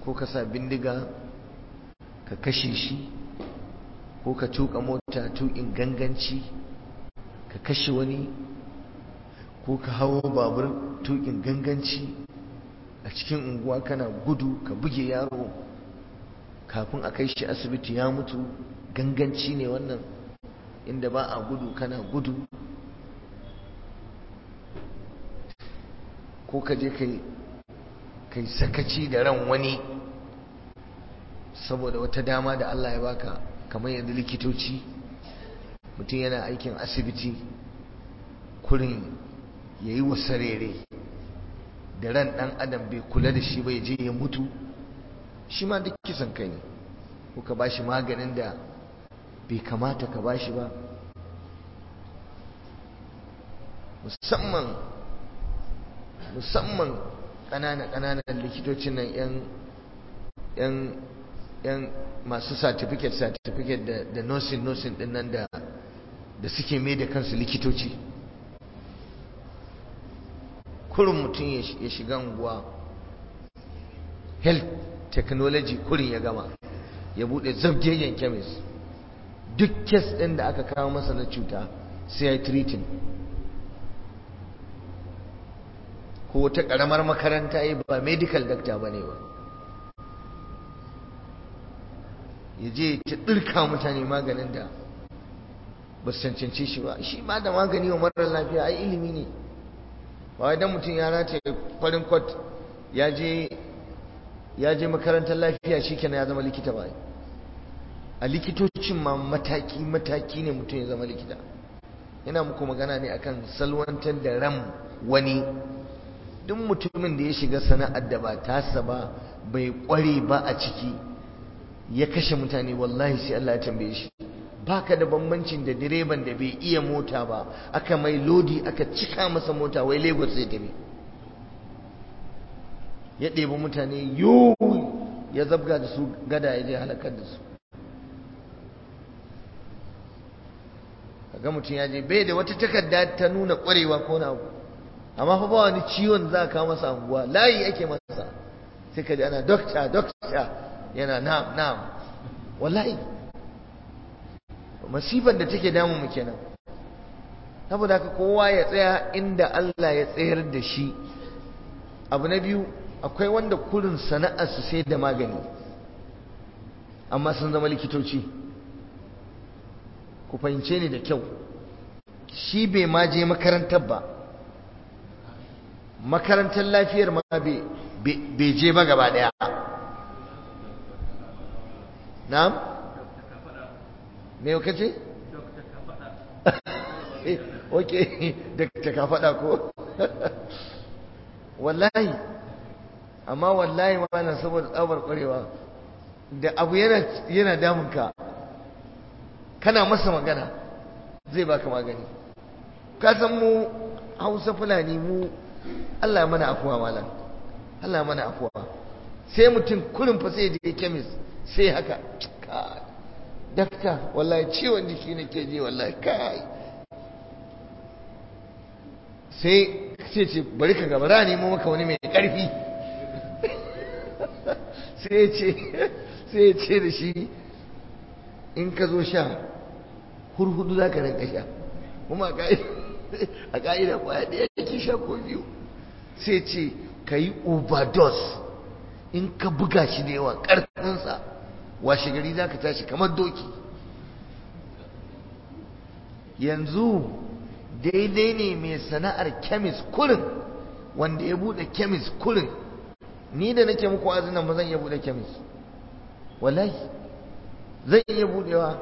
ko ka sa bindiga ka kashe shi ko ka tuka mota tukin ganganci ka kashe wani ko ka hawo babur tukin ganganci a cikin unguwa kana gudu ka buge yaro kafin a kai shi asibiti ya mutu ganganci ne wannan inda ba a gudu kana gudu ko ka je kai sakaci da ran wani saboda wata dama da Allah ya baka kamar yanzu likitoci mutum yana aikin asibiti kurin ya yi wasarere da ran ɗan adam bai kula da shi bai je ya mutu shi ma duk kisan kai ne ko ka ba shi maganin da bai kamata ka ba shi ba musamman musamman ƙananan-ƙananan likitocin nan 'yan yan masu certificate certificate da da nursing nursing din nan da da suke mai da kansu likitoci kurin mutum ya shiga unguwa health technology kurin ya gama ya bude zabgegen chemist duk kes din da aka kawo masa na cuta sai ya yi treating ko wata karamar makaranta yi ba medical doctor ba ne ba ya je ta ɗirka mutane maganin da ba su cancanci shi ba shi ba da magani wa marar lafiya ai ilimi ne ba idan mutum ya rataye farin kwat ya je makarantar lafiya shi kenan ya zama likita ba a likitocin ma mataki mataki ne mutum ya zama likita yana muku magana ne akan salwantar da ran wani duk mutumin da ya shiga sana'ar da ba tasa ba bai kware ba a ciki ya kashe mutane wallahi sai Allah ya tambaye shi baka da bambancin da direban da bai iya mota ba aka mai lodi aka cika masa mota wai Lagos zai tafi ya ɗebi mutane yo ya zabga da su gada ya je halakar da su kaga mutum ya je bai da wata takarda ta nuna ƙwarewa ko na abu amma fa ba wani ciwon za ka masa anguwa layi ake masa sai ka ji ana dokta dokta yana na'am na'am wallahi masifar da take damu mu kenan saboda haka kowa ya tsaya inda Allah ya tsayar da shi abu na biyu akwai wanda kurin sana'ar su sai da magani amma sun zama likitoci ku fahimce ni da kyau shi bai ma je makarantar ba makarantar lafiyar ma bai je ba gaba daya na'am me ka ce ok da ka faɗa ko wallahi amma wallahi mana saboda tsabar ƙwarewa da abu yana damunka kana masa magana zai baka magani ka san mu hausa fulani mu Allah ya mana afuwa malam Allah ya mana afuwa sai mutum kurin fa sai je kemis sai haka dakta wallahi ciwon jiki nake ji wallahi kai sai sai ce bari ka gaba ra nemo maka wani mai karfi sai ce sai ce da shi in ka zo sha hurhudu za ka rinka sha kuma a ka'ida kwaya ɗaya yake sha ko biyu sai ce ka yi overdose in ka buga shi da yawa ƙarfinsa washe gari za ka tashi kamar doki yanzu daidai ne mai sana'ar kemis kurin wanda ya bude kemis kurin ni da nake muku azinan ba zan iya bude kemis wallahi zan iya budewa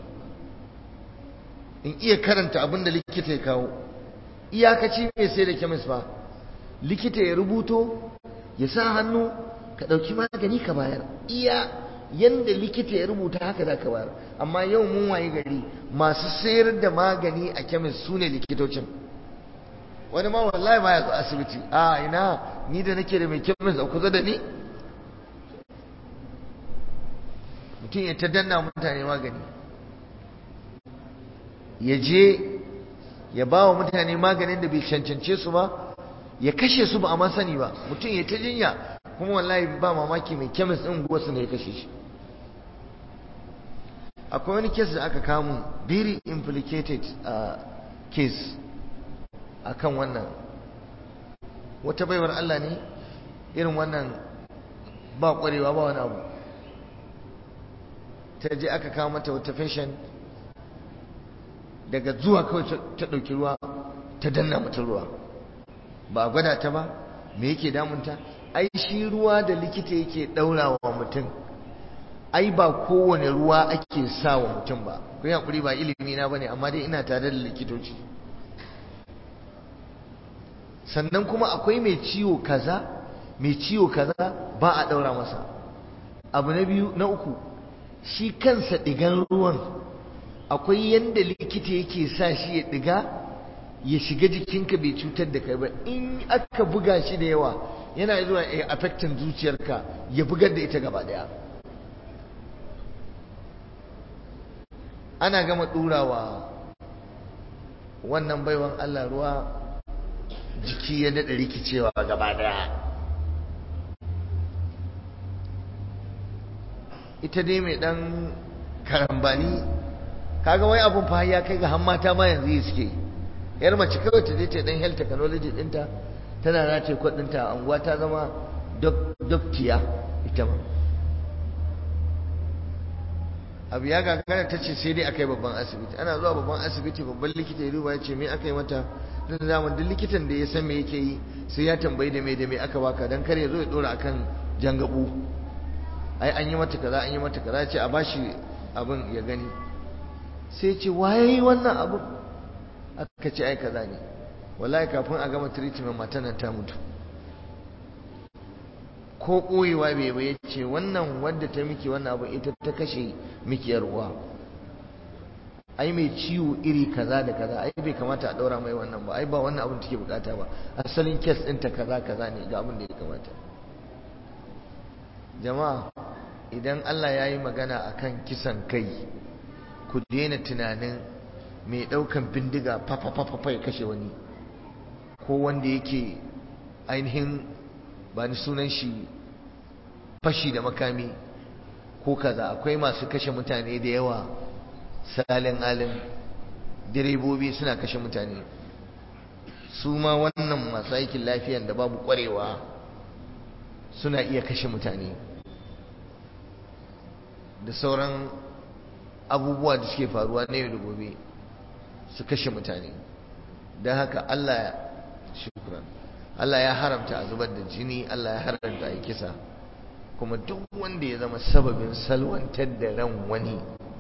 in iya karanta abin da likita ya kawo iyakaci mai sai da kemis ba likita ya rubuto ya sa hannu ka ɗauki magani ka bayar iya yanda likita ya rubuta haka za ka bayar amma yau mun waye gari masu sayar da magani a kemis su ne likitocin wani ma wallahi ma ya zo asibiti a ina ni da nake da mai kemis a kusa da ni mutum ya ta danna mutane magani ya je ya ba wa mutane maganin da bai cancance su ba ya kashe su ba a sani ba mutum ya ta jinya kuma wallahi ba mamaki mai kemis ɗin wasu ne ya kashe shi akwai wani kes da aka kamun very implicated uh, case akan wannan wata baiwar Allah ne irin wannan ba kwarewa ba wani abu ta je aka kawo mata wata fashion daga zuwa kawai ta ɗauki ruwa ta danna mata ruwa ba gwada ta ba me yake damunta ai shi ruwa da likita yake ɗaurawa mutum ai ba kowane ruwa ake sa wa mutum ba ku yi haƙuri ba ilimi na bane amma dai ina tare da likitoci sannan kuma akwai mai ciwo kaza mai ciwo kaza ba a ɗaura masa abu na biyu na uku shi kansa ɗigan ruwan akwai yadda likita yake sa shi ya ɗiga ya shiga jikinka bai cutar da kai ba in aka buga shi da yawa yana zuwa a affecting zuciyarka ya bugar da ita gaba daya ana gama ɗurawa wannan baiwan Allah ruwa jiki ya daɗa rikicewa gaba daya ita dai mai ɗan karambani kaga wai abun fa ya kai ga han mata ma yanzu yi suke yar mace kawai ta je ta dan health technology dinta tana na ce kwadinta a anguwa ta zama doktiya ita ma abu ya gagara ta ce sai dai aka yi babban asibiti ana zuwa babban asibiti babban likita ya duba ya ce me aka yi mata tun da zaman duk likitan da ya san me yake yi sai ya tambayi da me da me aka baka dan kar ya zo ya dora akan jangabu ai an yi mata kaza an yi mata kaza ce a bashi abin ya gani sai ce waye wannan abin aka ce ai kaza ne wallahi kafin a gama treatment matan nan ta mutu ko koyewa bai bai ce wannan wadda ta miki wannan abu ita ta kashe miki yar uwa ai mai ciwo iri kaza da kaza ai bai kamata a daura mai wannan ba ai ba wannan abin take bukata ba asalin kes ɗinta kaza kaza ne ga abin da ya kamata jama'a idan Allah ya yi magana akan kisan kai ku daina tunanin mai ɗaukan bindiga fafafafafa ya kashe wani ko wanda yake ainihin ba ni sunan shi fashi da makami ko kaza akwai masu kashe mutane da yawa salin alin direbobi suna kashe mutane su ma wannan masu aikin lafiyan da babu kwarewa suna iya kashe mutane da sauran abubuwa da suke faruwa na yau da gobe su kashe mutane don haka Allah shukran Allah ya haramta a zubar da jini Allah ya haramta a yi kisa kuma duk wanda ya zama sababin salwantar da ran wani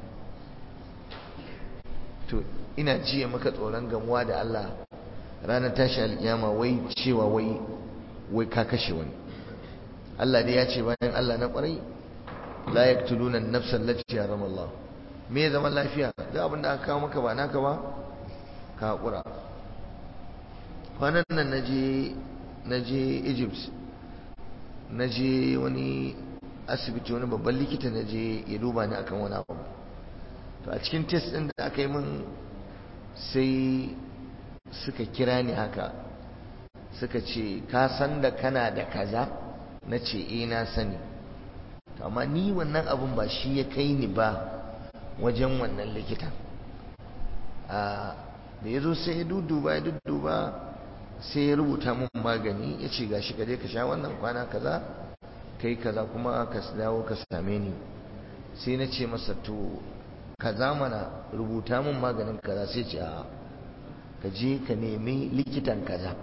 to ina jiya maka tsoron gamuwa da Allah ranar tashi alkiyama wai cewa wai wai ka kashe wani Allah dai ya ce bayan Allah na kwarai la yaqtuluna an-nafsa allati harama Allah me zaman lafiya da abin da aka kawo maka ba naka ba ka hakura kwanan nan naje naje Egypt naje wani asibiti wani babban likita naje ya duba ni akan wani abu to a cikin test din da aka yi min sai suka kira ni haka suka ce ka san da kana da kaza na ce eh na sani amma ni wannan abun ba shi ya kai ni ba wajen wannan likitan da ya zo sai ya duduba ya duduba sai ya rubuta mun magani ya ce gashi ka je ka sha wannan kwana kaza kai kaza kuma ka dawo ka same ni sai na ce masa to kaza mana rubuta mun maganin kaza sai ce a ka je ka nemi likitan kaza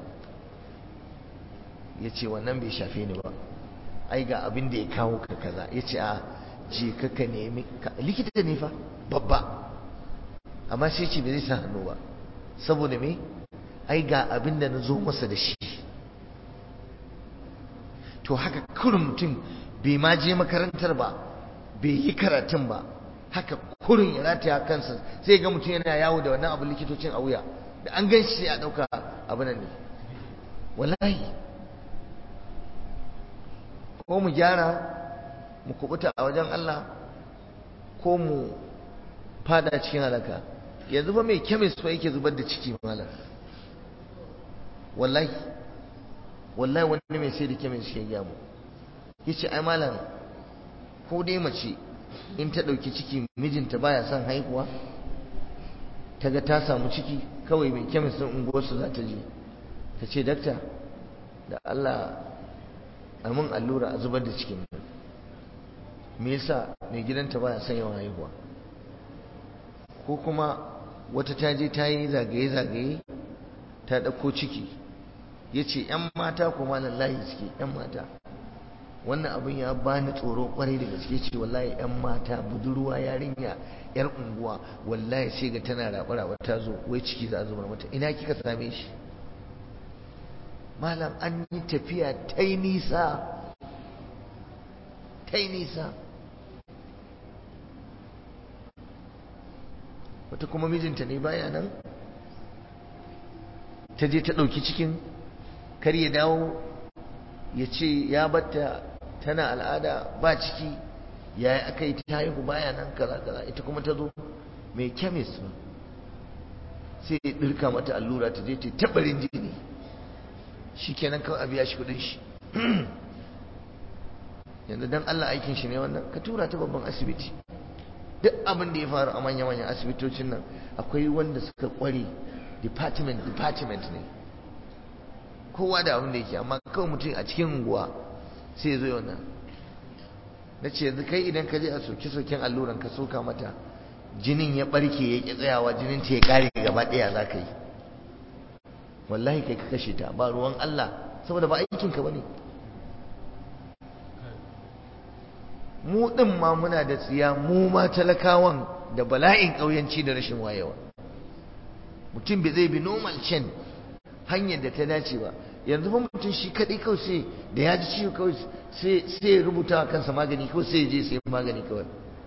ya ce wannan bai shafe ni ba ai ga abin da ya kawo ka kaza ya ce a je ka ka nemi likita ne fa babba amma sai ce bai zai sa hannu ba saboda me ai ga abin da na zo masa da shi to haka kurin mutum bai ma je makarantar ba bai yi karatun ba haka kurin ya rataya kansa sai ga mutum yana yawo da wannan abu likitocin a wuya da an gan shi a ɗauka abu nan ne wallahi ko mu gyara mu kubuta a wajen Allah ko mu fada cikin halaka yanzu ba mai kemis fa yake zubar da ciki malam wallahi wallahi wani mai sai da kemis ke gyamu yace ai malam ko dai mace in ta ɗauki ciki mijinta baya son haihuwa ta ga ta samu ciki kawai mai kemis ɗin unguwarsu za ta je ta ce dakta da Allah a mun allura a zubar da cikin me yasa mai gidanta baya son yawan haihuwa ko kuma wata ta je ta yi zagaye-zagaye ta ɗauko ciki ya ce ‘yan mata kuma lallahi suke ‘yan mata wannan abin ya bani tsoro kwarai da gaske ce wallahi ‘yan mata budurwa yarinya ‘yar unguwa wallahi sai ga tana raɓa ta zo wai ciki za a zubar mata ina kika same shi malam an yi tafiya ta yi nisa ta yi nisa wata kuma mijinta ne baya nan ta je ta ɗauki cikin kar ya dawo ya ce ya batta tana al'ada ba ciki ya aka yi ta haihu baya nan kaza kaza ita kuma ta zo mai kemis ba sai ya ɗirka mata allura ta je ta taɓarin jini shi kenan kawai a biya shi kuɗin shi yanzu don Allah aikin shi ne wannan ka tura ta babban asibiti duk abin da ya faru a manya-manyan asibitocin nan akwai wanda suka kware department department ne kowa da abin da yake amma kawai mutum a cikin unguwa sai ya zo wannan na ce yanzu kai idan ka je a soke-soken alluran ka soka mata jinin ya barke ya ƙi tsayawa jinin ta ya ƙare gaba ɗaya za ka yi wallahi kai ka kashe ta ba ruwan Allah saboda ba aikinka ba ne mu ɗin ma muna da tsiya mu ma talakawan da bala'in ƙauyanci da rashin wayewa mutum bai zai bi normal chain hanyar da ta dace ba yanzu ba mutum shi kaɗai kawai sai da ya ji ciwo kawai sai ya rubuta wa kansa magani kawai sai ya je sai magani kawai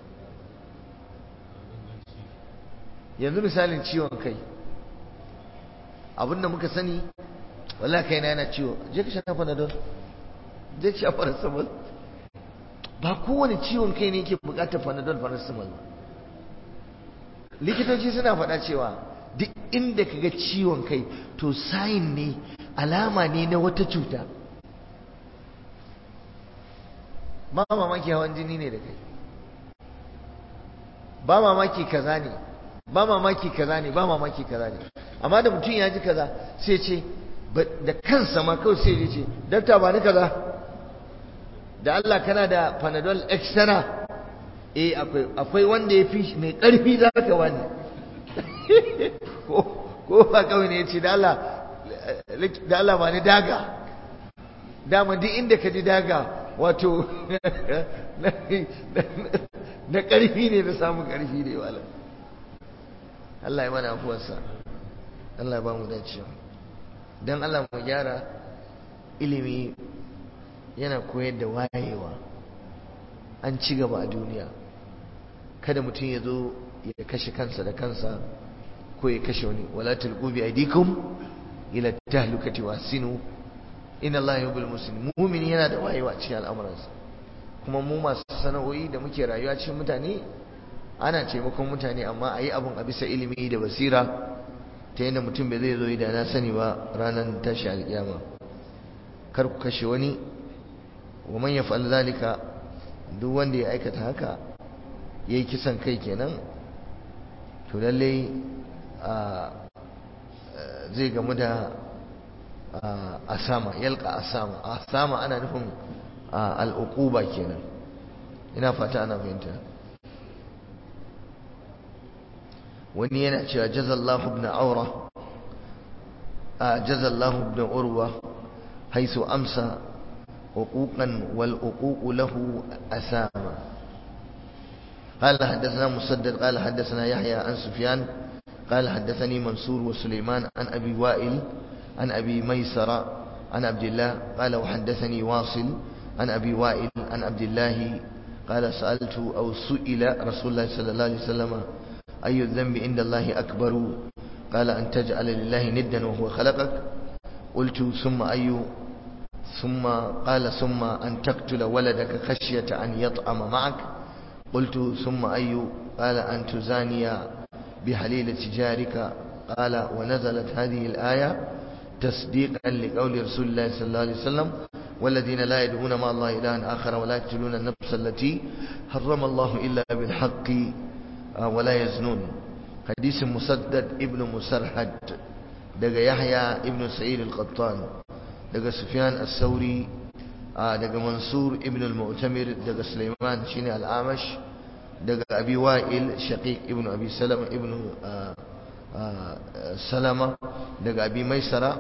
yanzu misalin ciwon kai abinda muka sani wala kai na yana ciwo je ka sha panadol je ka sha paracetamol ba kowane ciwon kai ne yake bukatar panadol paracetamol ba likitoci suna faɗa cewa duk inda kaga ciwon kai to sayin ne alama ne na wata cuta ba mamaki hawan jini ne da kai ba mamaki kaza ne ba mamaki kaza ne ba mamaki kaza ne amma da mutum ya ji kaza sai ce da kansa ma kawai sai ya ce dakta ba ni kaza da Allah kana da panadol extra eh akwai akwai wanda ya fi mai karfi za ka wani ko ba kawai ne ya ce da Allah da Allah ba ni daga dama duk inda ka ji daga wato na karfi ne na samun karfi ne wala Allah ya mana afuwarsa Allah ya ba mu dacewa don Allah mu gyara ilimi yana koyar da wayewa an ci gaba a duniya kada mutum ya zo ya kashe kansa da kansa ko ya kashe wani wala tulqu bi aydikum ila tahlukati wasinu inna Allah yuhibbul muslimin mu'mini yana da wayewa cikin al'amuransa kuma mu masu sana'o'i da muke rayuwa cikin mutane ana taimakon mutane amma a yi abun a bisa ilimi da basira ta yadda mutum bai zai zo da na sani ba ranar tashi alƙiyama kar ku kashe wani wa man yaf'al zalika duk wanda ya aikata haka yayi kisan kai kenan to lalle zai gamu da asama yalqa asama asama ana nufin al'uquba kenan ina fata ana fahimta wani yana cewa jazallahu ibn aura jazallahu ibn urwa haisu amsa حقوقا والحقوق له أساما قال حدثنا مسدد قال حدثنا يحيى عن سفيان قال حدثني منصور وسليمان عن أبي وائل عن أبي ميسرة عن عبد الله قال وحدثني واصل عن أبي وائل عن عبد الله قال سألت أو سئل رسول الله صلى الله عليه وسلم أي الذنب عند الله أكبر قال أن تجعل لله ندا وهو خلقك قلت ثم أي ثم قال ثم أن تقتل ولدك خشية أن يطعم معك قلت ثم أي قال أن تزاني بحليلة جارك قال ونزلت هذه الآية تصديقا لقول رسول الله صلى الله عليه وسلم والذين لا يدعون مع الله إلها آخر ولا يقتلون النفس التي حرم الله إلا بالحق ولا يزنون حديث مسدد ابن مسرحد دقى يحيى ابن سعيد القطان دقى سفيان الثوري دقى منصور ابن المؤتمر دقى سليمان شيني الأعمش دقى أبي وائل شقيق ابن أبي سلمة ابن سلمة دقى أبي ميسرة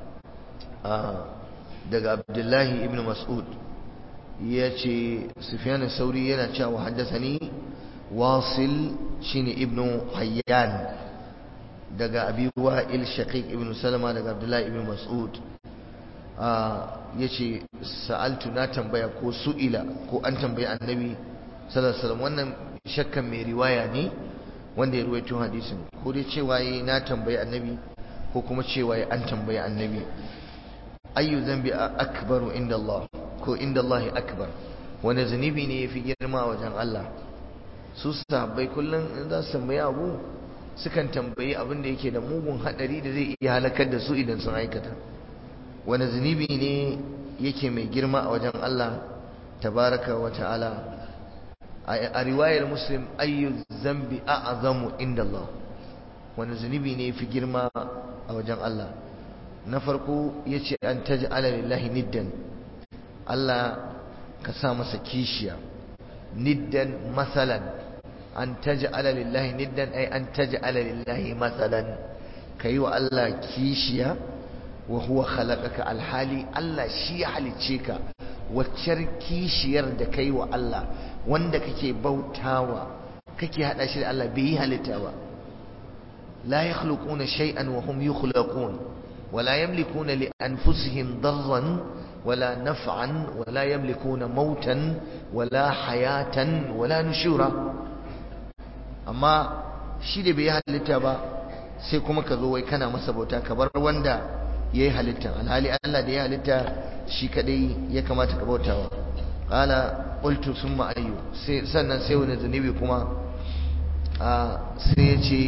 daga abdullahi ibn mas'ud ya ce sufyan sauri yana cewa haddasani wasil shine ibn hayyan daga abi wa'il shaqiq ibn salama daga abdullahi ibn mas'ud ya ce sa'altu na tambaya ko su'ila ko an tambayi annabi sallallahu alaihi wasallam wannan shakkan mai riwaya ne wanda ya ruwaito hadisin ko dai cewa na tambayi annabi ko kuma cewa an tambayi annabi ayyu zambi akbaru inda Allah ko inda Allah akbar wani zunubi ne yafi girma wajen Allah su sahabbai kullum in za su tambayi abu sukan tambayi abin da yake da mugun hadari da zai iya halakar da su idan sun aikata wani zunubi ne yake mai girma a wajen Allah tabaraka wa ta'ala a riwayar muslim ayyu zambi a'zamu inda Allah wani zunubi ne yafi girma a wajen Allah na farko ya ce an taji lillahi niddan Allah ka sa masa kishiya niddan matsalan an taji lillahi niddan ai an taji lillahi matsalan ka yi wa Allah kishiya wa huwa khalaqaka alhali Allah shi ya halicce ka waccar kishiyar da ka yi wa Allah wanda kake bautawa kake hada shi da Allah bai yi halitta ba la yakhluquna shay'an wa hum yukhlaqun ولا يملكون لأنفسهم ضرا ولا نفعا ولا يملكون موتا ولا حياة ولا نشورا أما shi da bai yi halitta ba sai kuma ka zo wai kana masa bauta ka bar wanda ya yi halitta alhali Allah da ya halitta shi kadai ya kamata ka bautawa qala qultu summa ayyu sai sannan sai wani zunubi kuma sai ya ce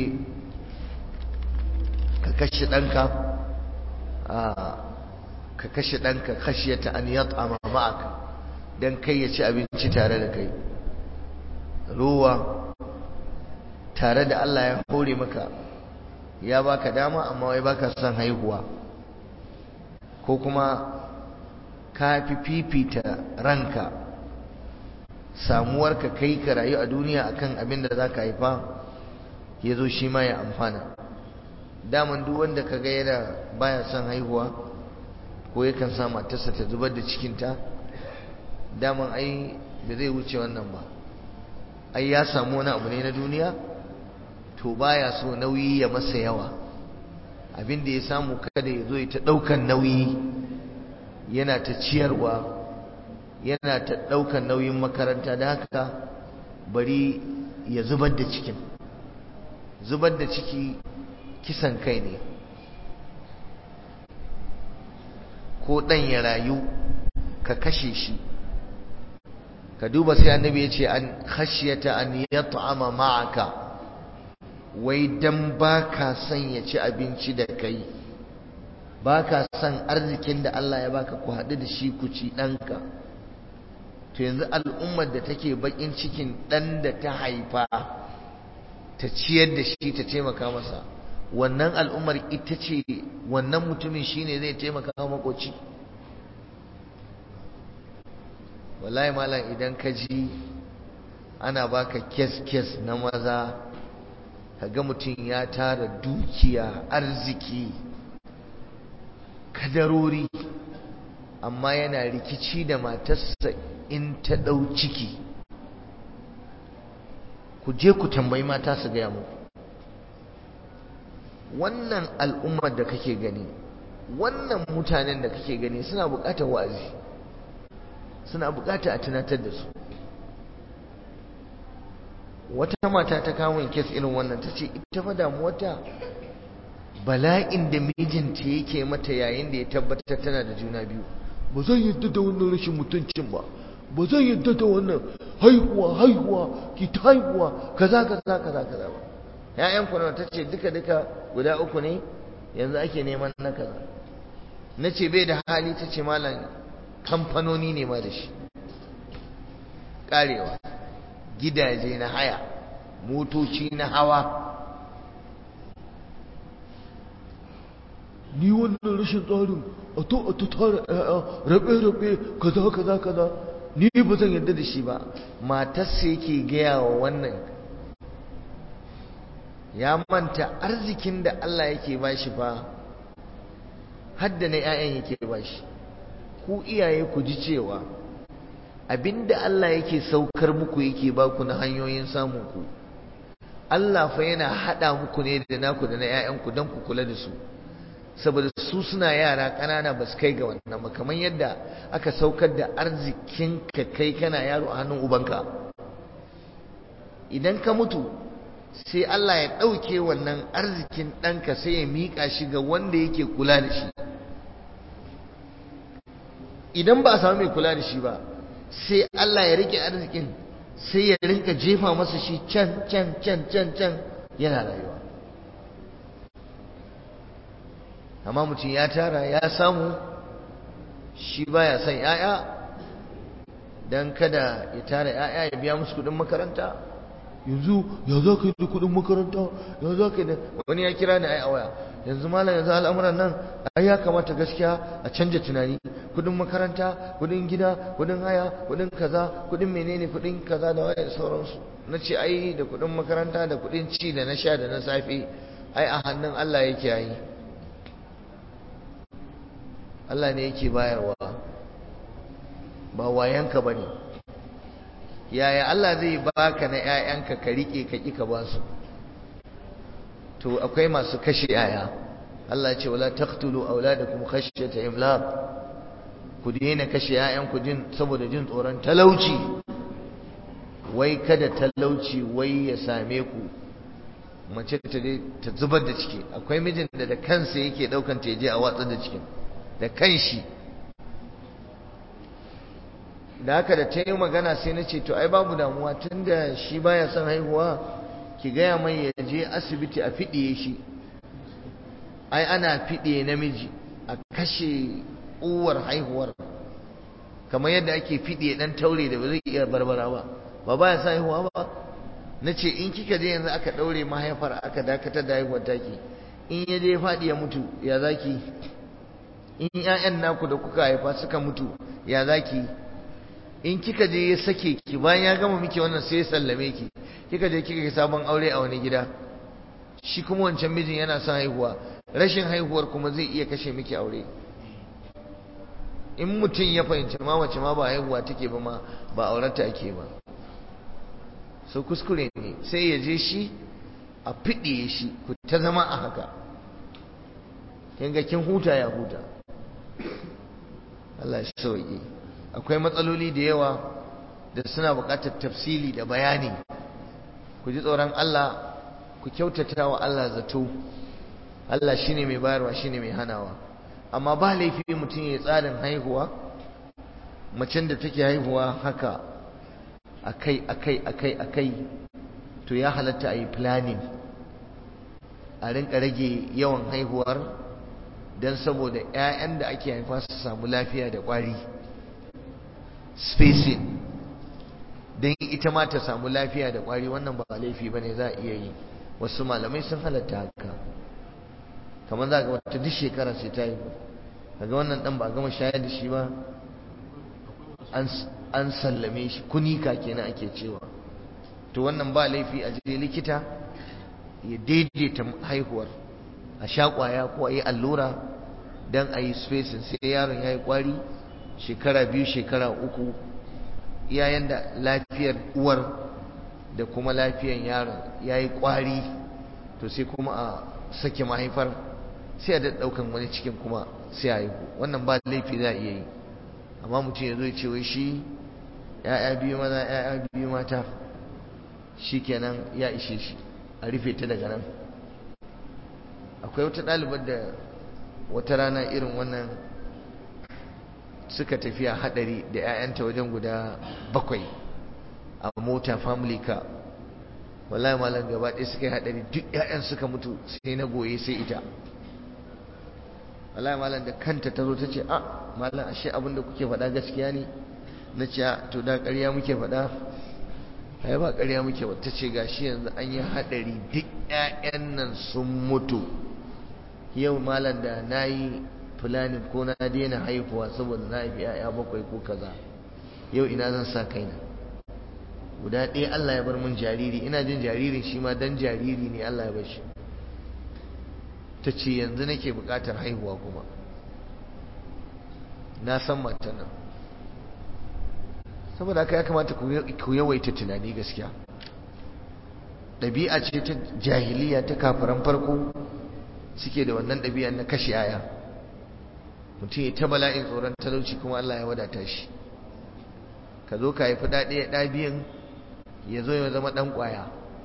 ka kashe ɗanka ka kashe ɗanka khashiyata an yat'ama ma'aka dan kai ya ci abinci tare da kai ruwa tare da Allah ya hore maka ya baka dama amma wai baka son haihuwa ko kuma ka fi fifita ranka samuwarka kai ka rayu a duniya akan abin da za ka haifa ya zo shi ma ya amfana daman duk wanda ka ga yana baya son haihuwa ko yakan sa matarsa ta zubar da cikinta daman ai da zai wuce wannan ba ai ya samu wani abu ne na duniya to baya so nauyi ya masa yawa abin da ya samu kada ya zo ya ta ɗaukan nauyi yana ta ciyarwa yana ta ɗaukan nauyin makaranta da haka bari ya zubar da cikin zubar da ciki kisan kai ne ko ɗan ya rayu ka kashe shi ka duba sai annabi ya ce an khashiyata an yat'ama ma'aka wai dan baka son ya ci abinci da kai baka son arzikin da Allah ya baka ku haɗu da shi ku ci ɗanka to yanzu al'ummar da take bakin cikin ɗan da ta haifa ta ciyar da shi ta taimaka masa wannan al'ummar ita ce wannan mutumin shine zai taimaka makoci wallahi malam idan ka ji ana baka kes-kes na maza kaga mutum ya tara dukiya arziki kadarori amma yana rikici da matarsa in ta ɗau ciki ku je ku tambayi mata su gaya muku wannan al'ummar da kake gani wannan mutanen da kake gani suna buƙatar wa'azi suna buƙatar a tunatar da su wata mata ta kawo kes irin wannan ta ce ita fa damuwarta bala'in da mijinta yake mata yayin da ya tabbatar tana da juna biyu ba zan yadda da wannan rashin mutuncin ba ba zan yadda da wannan haihuwa haihuwa ki ta haihuwa kaza kaza kaza kaza ba ƴaƴan ku ta ce duka duka guda uku ne yanzu ake neman na kaza na ce bai da hali ta ce malam kamfanoni ne ma da shi karewa gidaje na haya motoci na hawa ni wannan rashin tsarin a to a tara rabe-rabe kaza kaza kaza ni ba zan yarda da shi ba matarsa yake gaya wa wannan ya manta arzikin da Allah yake bashi fa hadda na 'ya'yan yake bashi ku iyaye ku ji cewa abinda Allah yake saukar muku yake baku na hanyoyin samun ku Allah fa yana hada muku ne da naku da na 'ya'yanku don ku kula da su saboda su suna yara ƙanana ba su kai ga wannan ba kamar yadda aka saukar da arzikin ka kai kana yaro a hannun ubanka idan ka mutu sai Allah ya ɗauke wannan arzikin ɗanka sai ya miƙa shi ga wanda yake kula da shi idan ba a samu mai kula da shi ba sai Allah ya rike arzikin sai ya rinka jefa masa shi can can can can can yana rayuwa amma mutum ya tara ya samu shi baya son ya'ya don kada ya tara ya'ya ya biya musu kudin makaranta yanzu ya za ka yi da kudin makaranta ya za ka yi da wani ya kira ni ai a waya yanzu malam yanzu al'amuran nan ai ya kamata gaskiya a canja tunani kudin makaranta kudin gida kudin haya kudin kaza kudin menene kudin kaza da waye sauransu na ce ai da kudin makaranta da kudin ci da na sha da na safe ai a hannun Allah yake yi Allah ne yake bayarwa ba wayanka bane yaya Allah zai baka na ƴaƴanka ka rike ka ki ka basu to akwai masu kashe yaya Allah ya ce wala taqtulu auladakum khashyata imlaq ku daina kashe ƴaƴanku jin saboda jin tsoron talauci wai kada talauci wai ya same ku mace ta ta zubar da ciki akwai mijin da da kansa yake daukan ta je a watsar da cikin da kanshi da haka da ta yi magana sai na ce to ai babu damuwa tunda shi baya son haihuwa ki gaya mai ya je asibiti a fiɗiye shi ai ana fiɗiye namiji a kashe uwar haihuwar kamar yadda ake fiɗiye ɗan taure da ba zai iya barbara ba ba baya son haihuwa ba na ce in kika je yanzu aka ɗaure mahaifar aka dakatar da haihuwar taki in ya je faɗi ya mutu ya zaki in 'ya'yan naku da kuka haifa suka mutu ya zaki in kika je ya sake ki bayan ya gama miki wannan sai ya sallame ki kika je kika yi sabon aure a wani gida shi kuma wancan mijin yana son haihuwa rashin haihuwar kuma zai iya kashe miki aure in mutum ya fahimci ma wace ma ba haihuwa take ba ma ba aurata ake ba so kuskure ne sai ya je shi a fiɗe shi ku ta zama a haka kin ga kin huta ya huta Allah shi sauki akwai matsaloli da yawa da suna buƙatar tafsili da bayani ku ji tsoron Allah ku kyautata wa Allah zato Allah shine mai bayarwa shine mai hanawa amma ba laifi mutum ya tsarin haihuwa macen da take haihuwa haka akai akai akai akai to ya halatta a yi planning a rinka rage yawan haihuwar don saboda 'ya'yan da ake haifa su samu lafiya da ƙwari spacing don ita ma ta samu lafiya da ƙwari wannan ba laifi ba ne za a iya yi wasu malamai sun halatta haka kamar za ga wata duk shekara sai ta yi daga wannan dan ba gama shayar da shi ba an sallame shi kunika kenan ake cewa to wannan ba laifi a je likita ya daidaita haihuwar a sha kwaya ko a yi allura don a yi spacing sai yaron ya yi kwari shekara biyu shekara uku yayin da lafiyar uwar da kuma lafiyar yaron ya yi kwari to sai kuma a sake mahaifar sai a ɗaukan wani cikin kuma sai a haihu wannan ba laifi za a iya yi amma mutum ya zo ya ce wai shi ya'ya biyu maza ya'ya biyu mata shi kenan ya ishe shi a rufe ta daga nan akwai wata ɗalibar da wata rana irin wannan suka tafiya haɗari da 'ya'yanta wajen guda bakwai a mota family car wallahi malam gaba ɗaya suka yi haɗari duk 'ya'yan suka mutu sai na goye sai ita wallahi malam da kanta ta zo ta ce a malam ashe abin da kuke faɗa gaskiya ne na ce to da ƙarya muke faɗa ai ba ƙarya muke ba ta ce gashi yanzu an yi haɗari duk ƴaƴan nan sun mutu yau malam da na yi fulanin ko na daina haihuwa saboda na haifi ƴaƴa bakwai ko kaza yau ina zan sa kaina guda ɗaya Allah ya bar mun jariri ina jin jaririn shi ma dan jariri ne Allah ya bar shi ta ce yanzu nake buƙatar haihuwa kuma na san matan nan saboda haka ya kamata ku yawaita tunani gaskiya ɗabi'a ce ta jahiliya ta kafiran farko suke da wannan ɗabi'a na kashe yaya mutum ya ta bala'in tsoron talauci kuma Allah ya wadata shi ka zo ka haifi ɗaɗe ɗa biyan ya zo ya zama ɗan ƙwaya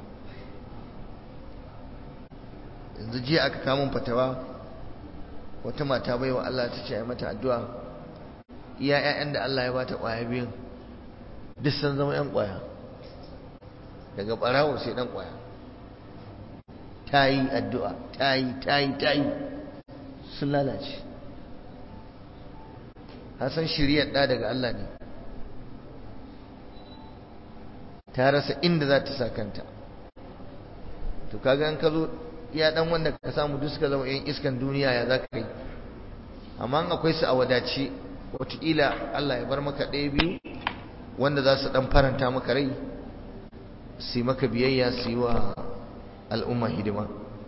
yanzu jiya aka kamun fatawa wata mata bai wa Allah ta ce a mata addu'a iya 'ya'yan da Allah ya bata ƙwaya biyun duk sun zama 'yan ƙwaya daga ɓarawo sai ɗan ƙwaya ta yi addu'a ta yi ta yi ta yi sun lalace hasan shiriyar ɗa daga Allah ne ta rasa inda za ta sa kanta to kaga an ka zo iya ɗan wanda ka samu duk suka zama 'yan iskan duniya ya za ka yi amma akwai su a wadace wataƙila Allah ya bar maka ɗaya biyu wanda za su ɗan faranta maka rai su yi maka biyayya su yi wa al'umma hidima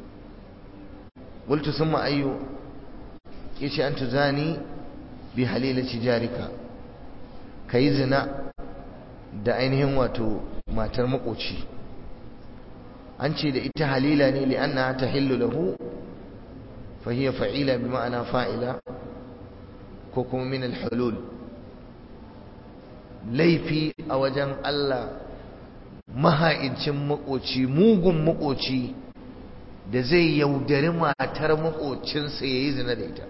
wultu sun ma'ayyo ya ce an tuzani bi halilaci jarika ka yi zina da ainihin wato matar makoci an ce da ita halila ne li'anna ta hillu lahu fahiyar fa'ila bi ma'ana fa'ila ko kuma min al-hulul laifi a wajen Allah maha'incin makoci mugun makoci da zai yaudari matar makocinsa ya yi zina da ita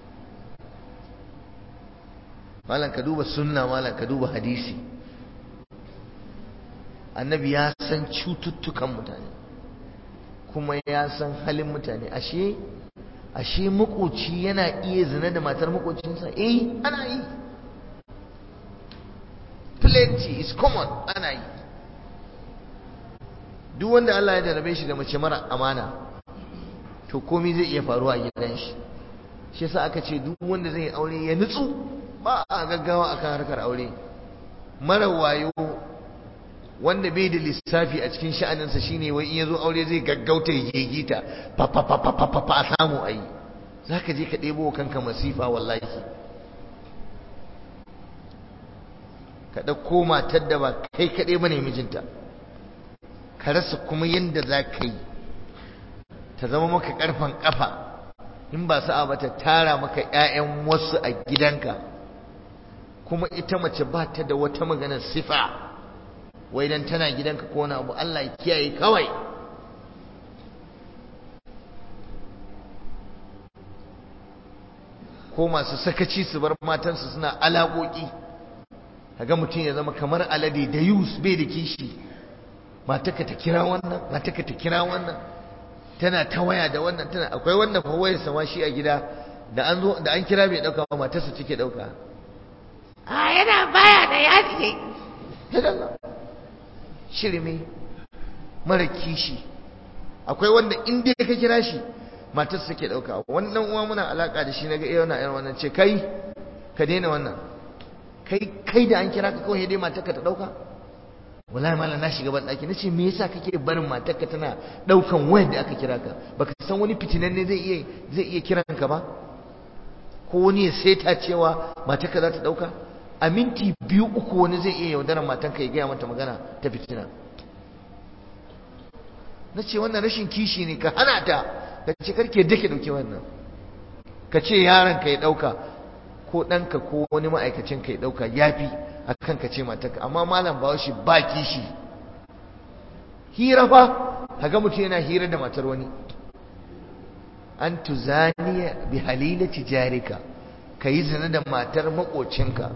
malam ka duba sunna malam ka duba hadisi annabi ya san cututtukan mutane kuma ya san halin mutane ashe ashe makoci yana iya zina da matar makocinsa eh ana yi plenty is common ana yi duk wanda Allah ya jarabe shi da mace mara amana to komai zai iya faruwa a gidan shi shi yasa aka ce duk wanda zai aure ya nutsu ba a gaggawa akan harkar aure mara wayo wanda bai da lissafi a cikin sha'aninsa shine wai in yazo aure zai gaggauta ya gegita fa fa fa fa fa fa a samu ayi zaka je ka ɗebo kanka masifa wallahi ka ɗauko matar da ba kai kaɗai ba ne mijinta ka rasa kuma yadda za ka yi ta zama maka ƙarfan ƙafa in ba sa'a ba ta tara maka 'ya'yan wasu a gidanka kuma ita mace ba ta da wata maganar sifa wai dan tana gidanka ko wani abu Allah ya kiyaye kawai ko masu sakaci su bar matansu suna alaƙoƙi kaga mutum ya zama kamar alade da yus bai da kishi mataka ta kira wannan mataka ta kira wannan tana ta waya da wannan tana akwai wanda fa wayar sama shi a gida da an zo da an kira bai dauka ba matarsa take dauka a yana baya da yaji ne shirme mara kishi akwai wanda in dai ka kira shi matarsa take dauka wannan uwa muna alaka da shi naga eh wannan irin wannan ce kai ka daina wannan kai kai da an kira ka kawai dai matarka ta dauka wallahi malam na shiga ban daki nace me yasa kake barin matarka tana daukan wayar da aka kira ka baka san wani fitinan ne zai iya zai iya kiran ka ba ko wani ya saita cewa matarka za ta dauka a minti biyu uku wani zai iya yaudarar matanka ya gaya mata magana ta fitina na ce wannan rashin kishi ne ka hana ta ka ce karke dake dauke wannan ka ce yaron ka ya dauka ko ɗanka ko wani ma'aikacin ka ya dauka yafi a kan ka ce matarka amma malam ba shi ba kishi hira fa kaga mutum yana hira da matar wani an tuzaniya bi halilati jarika ka yi zina da matar makocinka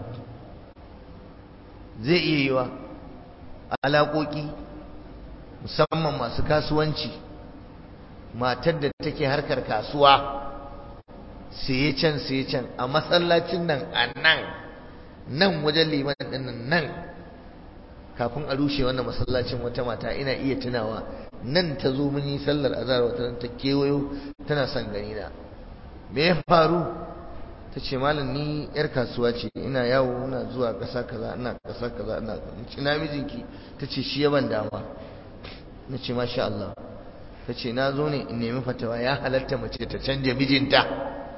zai iya yiwa alaƙoƙi musamman masu kasuwanci matar da take harkar kasuwa sai can sai can a masallacin nan a nan nan wajen liman ɗin nan kafin a rushe wannan masallacin wata mata ina iya tunawa nan ta zo mun yi sallar azhar wata ta kewayo tana son gani na me ya faru ta ce malam ni yar kasuwa ce ina yawo ina zuwa ƙasa kaza ina ƙasa kaza ina ci na mijinki ta ce shi yaban dama na ce masha Allah ta ce na zo ne in nemi fatawa ya halatta mace ta canja mijinta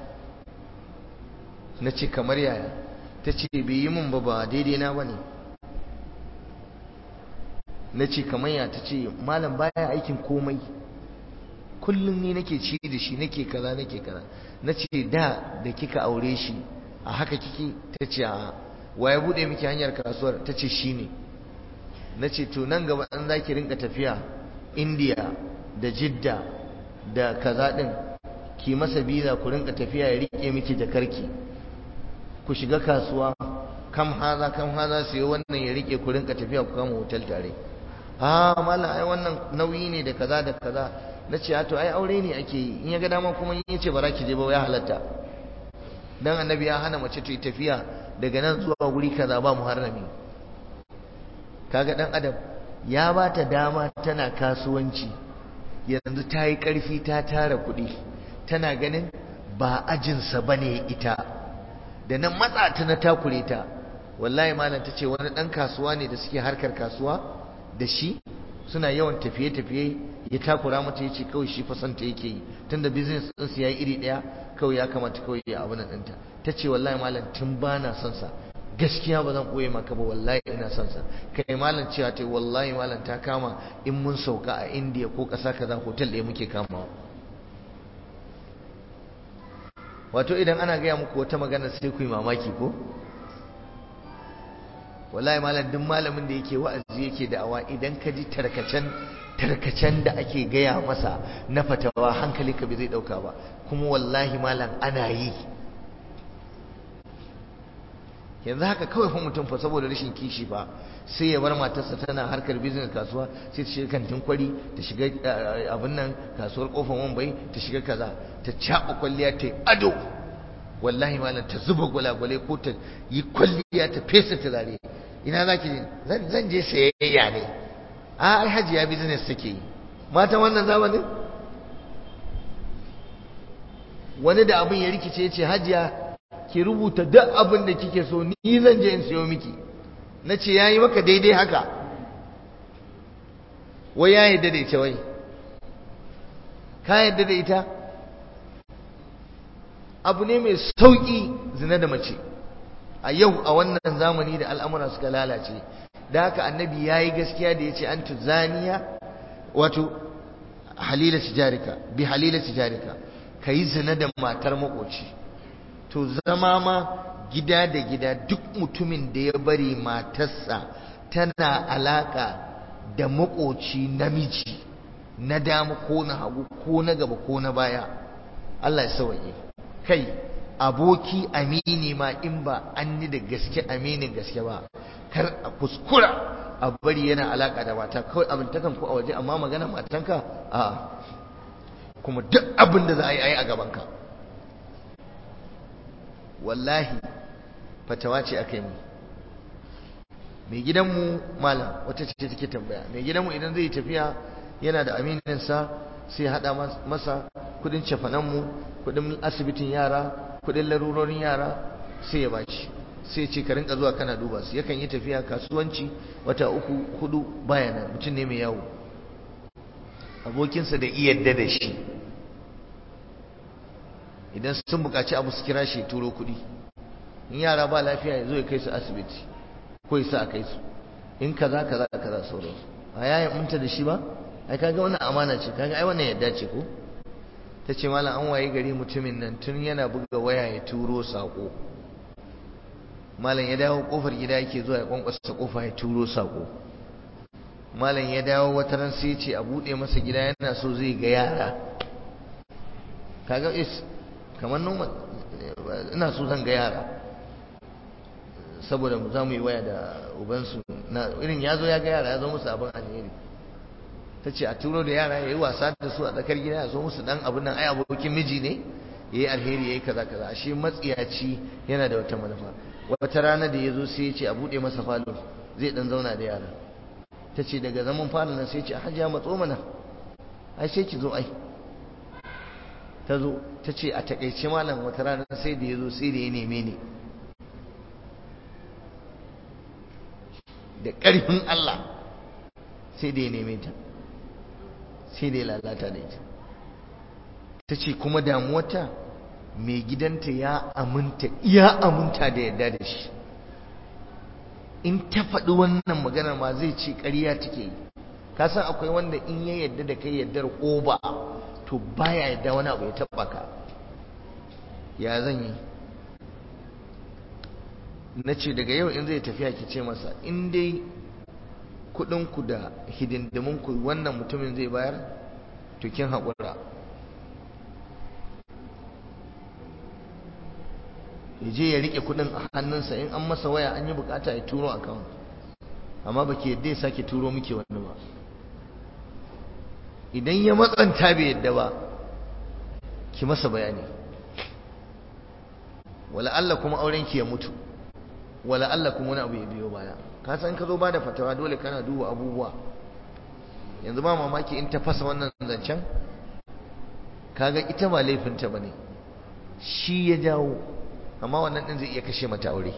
na ce kamar yaya ta ce bai yi min ba ba daidai na ba ne na ce kamar ya ta ce malam baya aikin komai kullum ni nake ci da shi nake kaza nake kaza na ce da da kika aure shi a haka kike ta ce a wa ya bude miki hanyar kasuwar ta ce shi ne na ce to nan gaba an za ki rinka tafiya indiya da jidda da kaza din ki masa biza ku rinka tafiya ya rike miki jakarki ku shiga kasuwa kam haza kam haza sai wannan ya rike ku rinka tafiya ku kama hotel tare a mallam ai wannan nauyi ne da kaza da kaza na ce to ai aure ne ake yi in ya ga dama kuma in ya ce ba za ki je ba ya halatta dan annabi ya hana mace ta yi tafiya daga nan zuwa guri kaza ba muharrami kaga dan adam ya ba ta dama tana kasuwanci yanzu ta yi karfi ta tara kuɗi tana ganin ba ajinsa ba ne ita da nan matsa ta na takure ta wallahi malam ta ce wani ɗan kasuwa ne da suke harkar kasuwa da shi suna yawan tafiye-tafiye ya takura mata ya ce kawai shi fasanta yake yi tunda business ɗinsu ya yi iri ɗaya kawai ya kamata kawai ya abu nan ɗinta ta ce wallahi malam tun ba na son sa gaskiya ba zan ɓoye maka ba wallahi ina son sa kai malam cewa ta wallahi malam ta kama in mun sauka a indiya ko ƙasa kaza hotel ɗaya muke kamawa wato idan ana gaya muku wata magana sai ku yi mamaki ko wallahi malam duk malamin da yake wa'azi yake da'awa idan ka ji tarkacen tarkacen da ake gaya masa na fatawa hankali ka bai zai dauka ba kuma wallahi malam ana yi yanzu haka kawai fa mutum fa saboda rashin kishi fa sai ya bar matarsa tana harkar business kasuwa sai ta shiga kantin kwari ta shiga abin nan kasuwar kofar wambai ta shiga kaza ta caɓa kwalliya ta yi ado wallahi malam ta zuba gwalagwale ko ta yi kwalliya ta fesa turare ina za ki zan je sayayya ne a ai hajiya business take yi matan wannan zamanin wani da abin ya rikice ya ce hajiya ki rubuta duk abin da kike so ni zan je in siyo miki na ce ya yi maka daidai haka wai ya yadda da ita wai ka yadda da ita abu ne mai sauƙi zina da mace a yau a wannan zamani da al'amura suka lalace da haka annabi ya yi gaskiya da ya ce an tuzaniya wato halila tijarika bi halila tijarika ka yi zina da matar makoci to zama ma gida da gida duk mutumin da ya bari matarsa tana alaka da makoci namiji na dama ko na hagu ko na gaba ko na baya Allah ya sauke kai aboki amini ma in ba an ni da gaske aminin gaske ba kar a kuskura a bari yana alaka da mata kawai abin takan ku a waje amma magana matanka a kuma duk abin da za a yi a yi a gabanka wallahi fatawa ce aka yi mu mai gidanmu malam wata ce take tambaya mai gidanmu idan zai tafiya yana da amininsa sai haɗa masa kudin cefananmu kudin asibitin yara kudin larurorin yara sai ya baci sai ce ka rinka zuwa kana duba su yakan yi tafiya kasuwanci wata uku hudu baya nan mutum ne mai yawo abokinsa da iyadda da shi idan sun buƙaci abu su kira shi turo kuɗi in yara ba lafiya ya zo ya kai su asibiti ko ya sa a kai su in kaza kaza kaza sauransu a yayin munta da shi ba ai kaga wannan amana ce kaga ai wannan yadda ce ko ta ce malam an waye gari mutumin nan tun yana buga waya ya turo sako malam ya dawo kofar gida yake zuwa ya kwankwasa kofa ya turo sako malam ya dawo wata ran sai ce a bude masa gida yana so zai ga yara kaga is kamar noma ina so zan ga yara saboda za mu yi waya da ubansu na irin ya zo ya ga yara ya zo musu abin alheri ta ce a turo da yara ya yi wasa da su a tsakar gida ya zo musu dan abin nan ai abokin miji ne yayi alheri yayi kaza kaza ashe matsiyaci yana da wata manufa wata rana da yazo sai ya ce a bude masa falo zai dan zauna da yara tace daga zaman falo nan sai ya ce hajiya matso mana ai sai ki zo ai ta zo ta ce a takaice malam wata rana sai da ya zo sai da ya neme ni da ƙarfin Allah sai da ya neme ta sai da ya lalata da ita ta ce kuma damuwata mai gidanta ya aminta iya aminta da yadda da shi in ta faɗi wannan maganar ma zai ce ƙarya take yi ka san akwai wanda in ya yadda da kai yaddar ƙoba to baya yadda wani abu ya taɓa ka ya zan yi na ce daga yau in zai tafiya ki ce masa in dai kuɗinku da hidindiminku wannan mutumin zai bayar to kin haƙura ya je ya riƙe kuɗin a hannunsa in an masa waya an yi bukata ya turo account amma ba ke yadda ya sake turo muke wani ba idan ya matsanta bai yadda ba ki masa bayani wala Allah kuma auren ki ya mutu wala Allah kuma wani abu ya biyo baya ka san ka zo ba da fatawa dole kana duba abubuwa yanzu ba mamaki in ta fasa wannan zancen kaga ita ba laifinta bane shi ya jawo amma wannan din zai iya kashe mata aure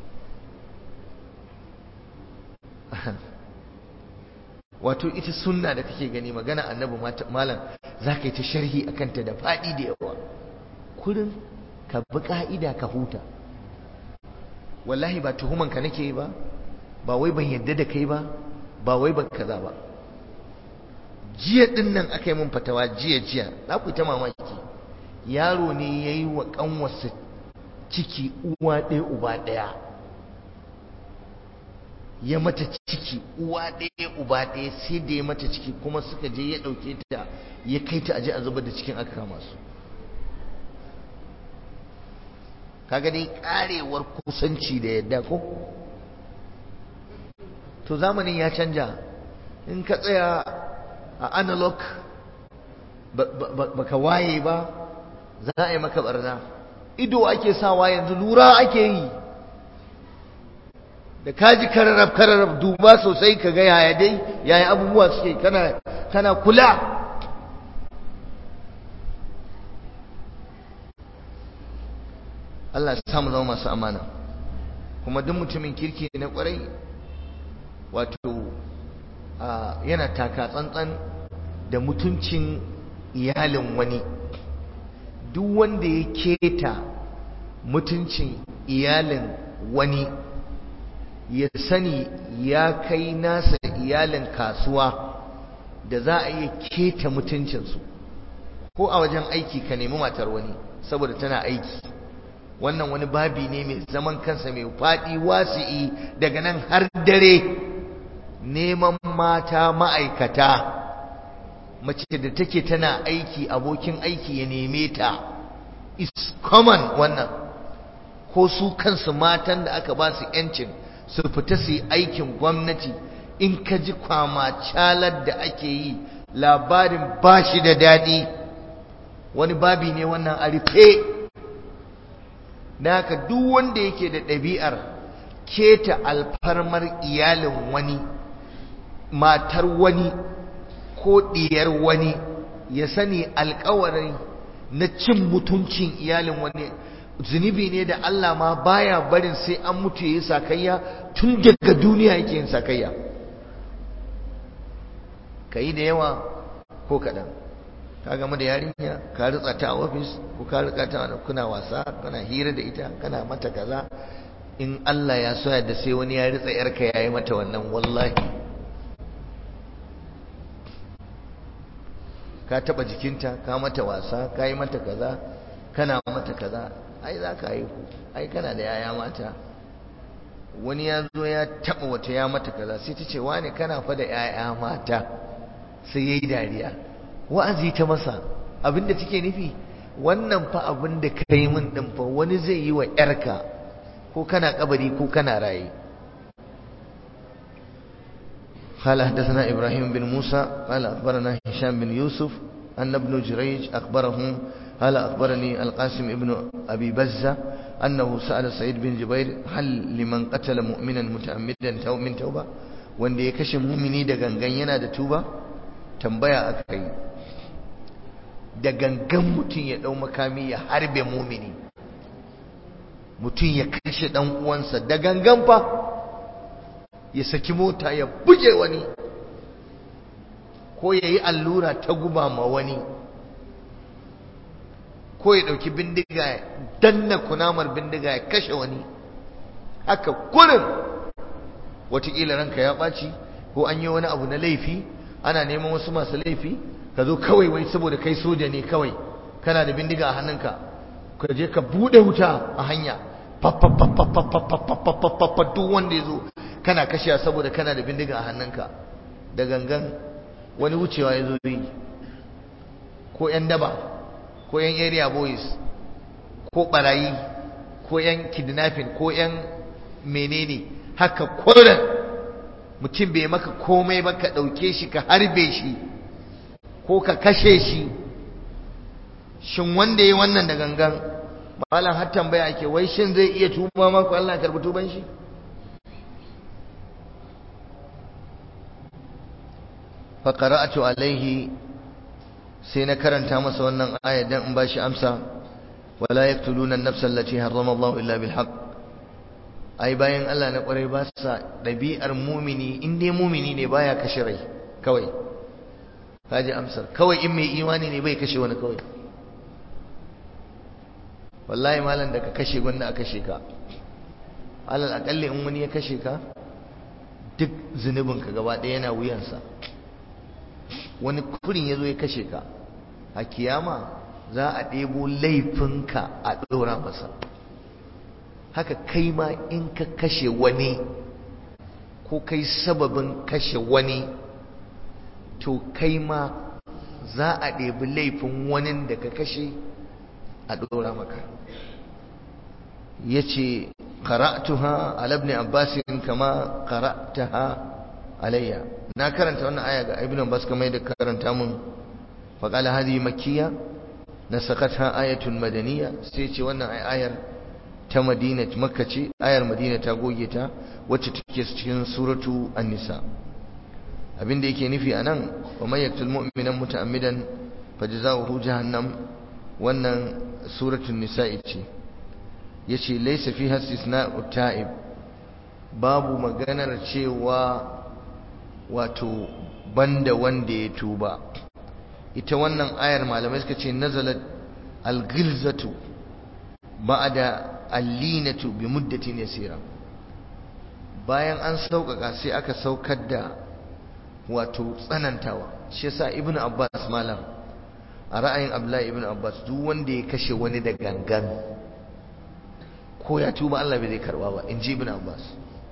wato ita sunna da kake gani magana annabi malam za ka yi ta sharhi a kanta da faɗi da yawa kurin ka bi ƙa'ida ka huta wallahi ba tuhuman ka nake yi ba ba wai ban yadda da kai ba ba wai ban kaza ba jiya din nan aka yi mun fatawa jiya jiya za ku ta mamaki yaro ne ya yi wa ƙanwarsa ciki uwa ɗaya uba ɗaya ya mata ciki uwa ɗaya uba ɗaya sai da ya mata ciki kuma suka je ya ɗauke ta ya kai ta aje a zubar da cikin aka kama su kaga dai karewar kusanci da yadda ko to zamanin ya canja in ka tsaya a analog baka waye ba za a yi maka barna ido ake sawa yanzu lura ake yi da kaji kararrab kararrab duba sosai ka ga yaya dai yaya abubuwa suke kana kana kula Allah ya samu zama masu amana kuma duk mutumin kirki na kwarai wato yana taka tsantsan da mutuncin iyalin wani duk wanda ya keta mutuncin iyalin wani ya sani ya kai nasa iyalin kasuwa da za a iya keta mutuncinsu ko a wajen aiki ka nemi matar wani saboda tana aiki wannan wani babi ne mai zaman kansa mai faɗi wasi'i daga nan har dare neman mata ma'aikata mace da take tana aiki abokin aiki ya neme ta is common wannan ko su kansu matan da aka ba su 'yancin su fita su yi aikin gwamnati in ka ji kwama calar da ake yi labarin ba shi da daɗi wani babi ne wannan a rufe da haka duk wanda yake da ɗabi'ar keta alfarmar iyalin wani matar wani ko ɗiyar wani ya sani alkawarin na cin mutuncin iyalin wani zunubi ne da Allah ma baya barin sai an mutu ya yi sakayya tun daga duniya yake yin sakayya ka yi da yawa ko kaɗan ka gama da yarinya ka ritsa ta a ofis ko ka ritsa ta kuna wasa kana hira da ita kana mata kaza in Allah ya so da sai wani ya ritsa yarka ya yi mata wannan wallahi ka taba jikinta ka mata wasa ka yi mata kaza kana mata kaza ai za ka haihu ai kana da yaya mata wani ya zo ya taba wata ya mata kaza sai ta ce wane kana fa da yaya mata sai yayi dariya wa'azi ta masa abinda take nufi wannan fa abinda ka yi min din fa wani zai yi wa yarka ko kana kabari ko kana raye قال حدثنا إبراهيم بن موسى قال أخبرنا هشام بن يوسف أن ابن جريج أخبرهم قال أخبرني القاسم ابن أبي بزة أنه سأل سعيد بن جبير هل لمن قتل مؤمنا متعمدا تو من توبة wanda ya kashe mumini da gangan yana da tuba tambaya aka yi da gangan mutum ya dau makami ya harbe mumini mutum ya kashe dan uwansa da gangan fa ya saki mota ya buge wani ko ya yi allura ta guba ma wani ko ya ɗauki bindiga ya danna kunamar bindiga ya kashe wani haka kurin watakila ranka ya ɓaci ko an yi wani abu na laifi ana neman wasu masu laifi ka zo kawai wai saboda kai soja ne kawai kana da bindiga a hannunka ka je ka buɗe wuta a hanya duk wanda ya zo kana kashe saboda kana da bindiga a hannunka da gangan wani wucewa ya zo yi ko 'yan daba ko 'yan area boys ko barayi ko 'yan kidnapping ko 'yan menene haka kwanan mutum bai maka komai ba ka ɗauke shi ka harbe shi ko ka kashe shi shin wanda ya wannan da gangan malam har tambaya ake wai shin zai iya tuba maku Allah ya karbi tuban shi fa qara'atu alaihi sai na karanta masa wannan aya dan in bashi amsa wala yaqtuluna an-nafsa allati harrama Allah illa bil haqq ai bayan Allah na kwarai ba sa dabi'ar mumini in dai mumini ne baya kashe rai kawai kaji amsar kawai in mai imani ne bai kashe wani kawai wallahi malam da ka kashe gwanda a kashe ka alal akalli in wani ya kashe ka duk zunubinka gaba ɗaya yana wuyansa wani kurin ya zo ya kashe ka a kiyama za a ɗebo laifinka a ɗora masa haka kai ma in ka kashe wani ko kai sababin kashe wani to kai ma za a ɗebi laifin wani da ka kashe a ɗora maka ya ce qara'tuha ala ibn abbas kama qara'taha alayya na karanta wannan aya ga ibn abbas kamar da karanta mun fa qala hadhihi makkiyya nasakatha ayatun madaniyya sai ce wannan ayar ta madina makka ce ayar madina ta goge ta wacce take cikin suratu an-nisa abinda yake nufi anan wa may yaqtul mu'mina muta'ammidan fajza'uhu jahannam wannan suratul nisa'i ce yace laysa fiha istisna'u ta'ib babu maganar cewa wato banda wanda ya tuba ita wannan ayar malamai suka ce nazalat al-ghilzatu ba'da al-linatu bi muddatin yasira bayan an sauƙaƙa sai aka saukar da wato tsanantawa shi yasa ibnu abbas malam a ra'ayin abdullahi ibnu abbas duk wanda ya kashe wani da gangan ko ya tuba Allah bai zai karba ba in ji ibn Abbas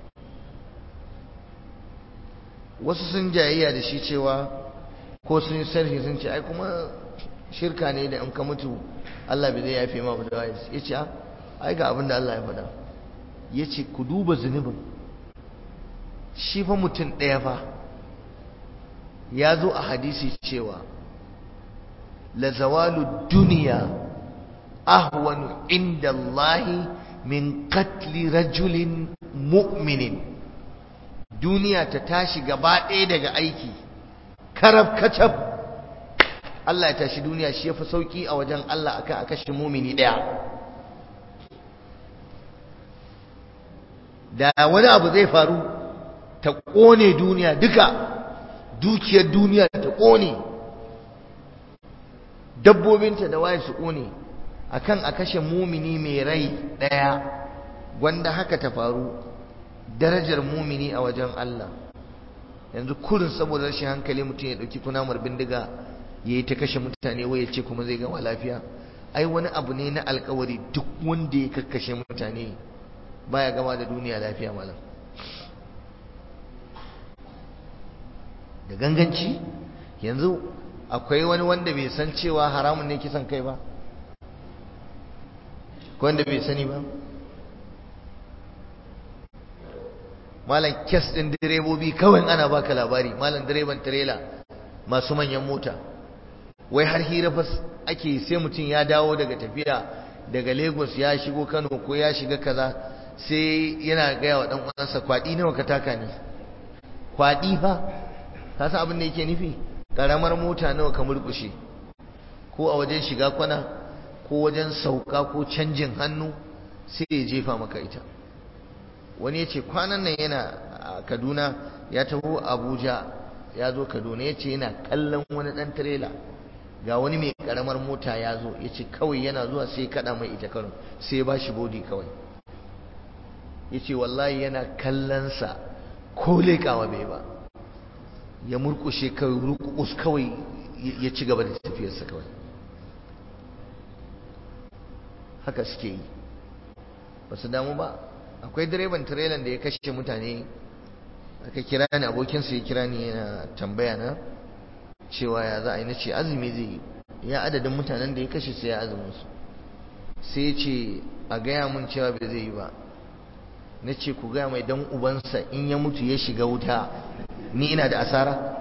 wasu sun jayayya da shi cewa ko sun sarhi sun ce ai kuma shirka ne da in ka mutu Allah bai zai yafe ma da wai ya ce ai ga abin da Allah ya faɗa ya ce ku duba zunubin shi fa mutum ɗaya fa ya zo a hadisi cewa la zawalu duniya ahwanu inda Allahi min katli rajulin mu'minin duniya ta tashi gaba ɗaya daga aiki karab kacab Allah ya tashi duniya shi yafi sauki a wajen Allah akan a kashe mumini ɗaya da wani abu zai faru ta ƙone duniya duka dukiyar duniya ta ƙone dabbobinta da waye su ƙone akan a kashe mumini mai rai ɗaya wanda haka ta faru darajar mumini a wajen Allah yanzu kurin saboda rashin hankali mutum ya ɗauki kunamar bindiga ya yi ta kashe mutane wai ya ce kuma zai gama lafiya ai wani abu ne na alkawari duk wanda ya kakkashe mutane baya gama da duniya lafiya malam da ganganci yanzu akwai wani wanda bai san cewa haramun ne kisan kai ba wanda bai sani ba malam kes ɗin direbobi kawai ana baka labari malam direban tirela masu manyan mota wai har hira fa ake sai mutum ya dawo daga tafiya daga Lagos ya shigo Kano ko ya shiga kaza sai yana gaya wa dan uwansa kwadi nawa ka taka ne kwadi fa ka san abin da yake nufi karamar mota nawa ka murkushe ko a wajen shiga kwana ko wajen sauka ko canjin hannu sai ya jefa maka ita wani ya ce kwanan nan yana a kaduna ya taho abuja ya zo kaduna ya ce yana kallon wani ɗan tirela ga wani mai karamar mota ya zo ya ce kawai yana zuwa sai ya kaɗa mai ita karo sai ya ba shi bodi kawai ya ce wallahi yana kallonsa ko leƙawa bai ba ya murkushe kawai rukus kawai ya ci gaba da tafiyarsa kawai haka suke yi ba su damu ba akwai direban tirelan da ya kashe mutane aka kira ni abokinsa ya kira ni yana tambaya na cewa ya za a yi na ce azumi zai yi ya adadin mutanen da ya kashe sai ya azumin su sai ya ce a gaya mun cewa bai zai yi ba na ce ku gaya mai dan ubansa in ya mutu ya shiga wuta ni ina da asara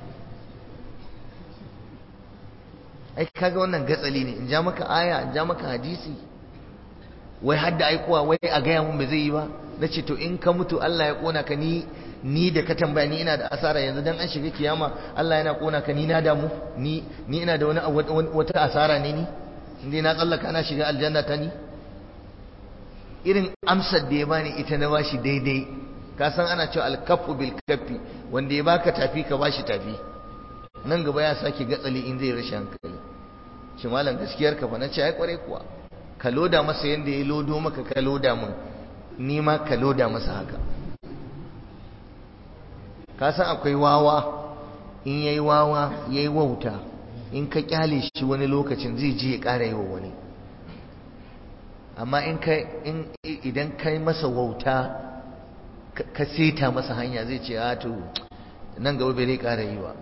ai kaga wannan gatsali ne in ja maka aya in ja maka hadisi wai hadda aikowa wai a gaya mun bai zai yi ba na ce to in ka mutu Allah ya kona ka ni ni da ka tambaya ni ina da asara yanzu dan an shiga kiyama Allah yana kona ka ni na damu ni ni ina da wani wata asara ne ni indai na tsallaka ana shiga aljanna ta ni irin amsar da ya bani ita na bashi daidai ka san ana cewa alkafu bil kafi wanda ya baka tafi ka bashi tafi nan gaba ya sake gatsali in zai rashin hankali shi malam gaskiyar ka fa na ce ai kware kuwa ka loda masa yanda ya lodo maka ka loda min ni ma ka loda masa haka ka san akwai wawa in yayi wawa yayi wauta in ka kyale shi wani lokacin zai je ya ƙara yi wa wani amma in ka in idan kai masa wauta ka seta masa hanya zai ce a to nan gaba bai zai ƙara yi ba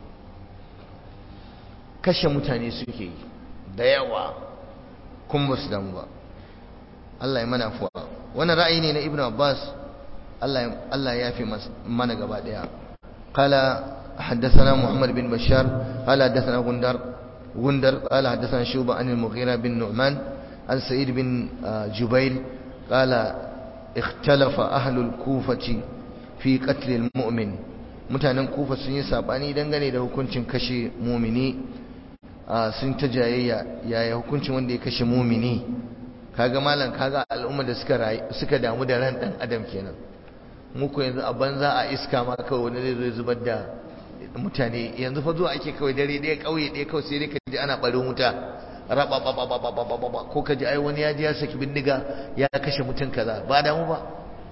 kashe mutane suke yi da yawa kun ba su damu ba Allah ya mana fuwa wannan ra'ayi ne na Ibn Abbas Allah ya fi mana gaba daya qala حدثنا محمد بن بشار قال حدثنا غندر غندر قال حدثنا شوبة عن المغيرة بن نعمان عن سعيد بن جبير قال اختلف أهل الكوفة في قتل المؤمن mutanen kufa sun yi sabani dangane da hukuncin kashe mumini sun ta jayayya yaya hukuncin wanda ya kashe mumini kaga malam kaga al'umma da suka suka damu da ran dan adam kenan muku yanzu a banza a iska ma kawai wani zai zubar da mutane yanzu fa zuwa ake kawai dare ɗaya ƙauye ɗaya kawai sai dai ka ji ana ɓarin wuta raba ko ka ji ai wani ya ji ya saki bindiga ya kashe mutum kaza ba damu ba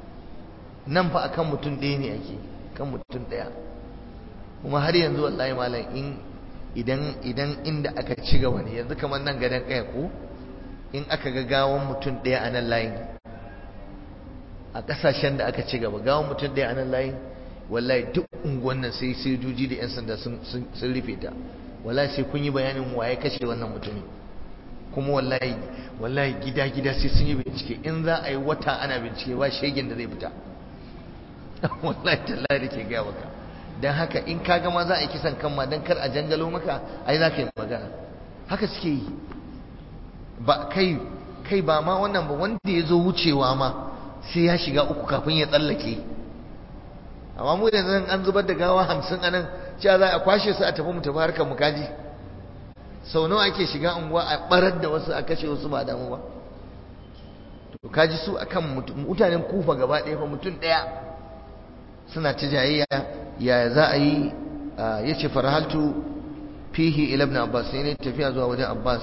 nan fa akan mutum ɗaya ne ake kan mutum ɗaya kuma har yanzu wallahi malam in idan idan inda aka ci gaba ne yanzu kamar nan gadon kaya ko in aka ga gawan mutum ɗaya a nan layin a ƙasashen da aka ci gaba gawan mutum ɗaya a nan layin wallahi duk unguwan nan sai sojoji da 'yan sanda sun rufe ta wallahi sai kun yi bayanin waye kashe wannan mutumin kuma wallahi wallahi gida gida sai sun yi bincike in za a yi wata ana bincike ba shegen da zai fita wallahi tallahi da ke gaya maka don haka in ka gama za a yi kisan kan ma don kar a jangalo maka ai za ka yi magana haka suke yi ba kai kai ba ma wannan ba wanda ya zo wucewa ma sai ya shiga uku kafin ya tsallake amma mu da zan an zubar da gawa hamsin anan cewa za a kwashe su a tafi mu tafi harkar mu kaji sau nawa ake shiga unguwa a barar da wasu a kashe wasu ba damu ba to kaji su akan mutanen kufa gaba ɗaya fa mutum ɗaya suna ta jayayya ya za a yi ya ce farhaltu fihi ila ibn abbas sai ne tafiya zuwa wajen abbas